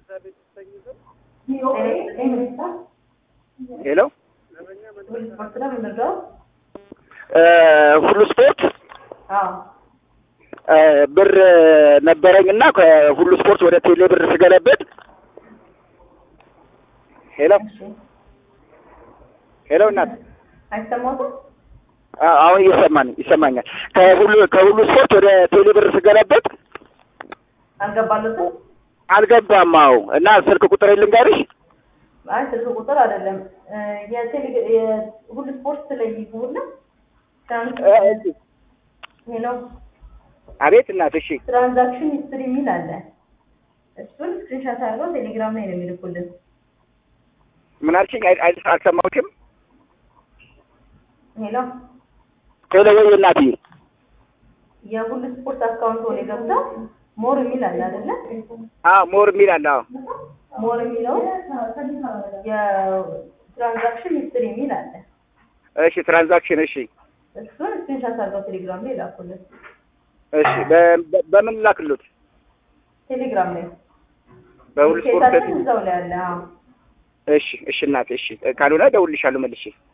ሄሎ ምንድነው? ሁሉ ስፖርት አዎ ብር ነበረኝ እና ከሁሉ ስፖርት ወደ ቴሌ ብር ስገለበጥ ሄሎ ሄሎ እናት አይሰማትም? አ- አሁን እየሰማን ይሰማኛል። ከሁሉ ከሁሉ ስፖርት ወደ ቴሌ ብር ስገለበጥ አልገባለትም? አልገባም። አዎ እና ስልክ ቁጥር ልንገርሽ። አይ ስልክ ቁጥር አይደለም የቴሌ የሁሉ ስፖርት ላይ ይግቡና ትራንስ እ- እሺ። ሄሎ አቤት እናት። እሺ ትራንዛክሽን ሂስትሪ የሚል አለ። እሱን ስክሪንሻት አድርገው ቴሌግራም ላይ ነው የሚልኩልን። ምን አልሽኝ? አይ- አይ- አልሰማሁሽም። ሄሎ ሄሎ ወይ እናትዬ። የሁሉ ስፖርት አካውንት ወደ ገብተው ሞር የሚል አለ አይደለ? አዎ ሞር የሚል አለ። አዎ ሞር የሚለው የትራንዛክሽን ሂስትሪ የሚል አለ። እሺ ትራንዛክሽን። እሺ እሱን ስክሪንሻት አድርገው ቴሌግራም ላይ ላኩልን። እሺ በ- በ- በምን ላክሉት? ቴሌግራም ላይ በሁሉ ስፖርት ኬታችን እዛው ላይ አለ። አዎ እሺ እሺ እናቴ እሺ ካልሆነ እደውልልሻለሁ መልሼ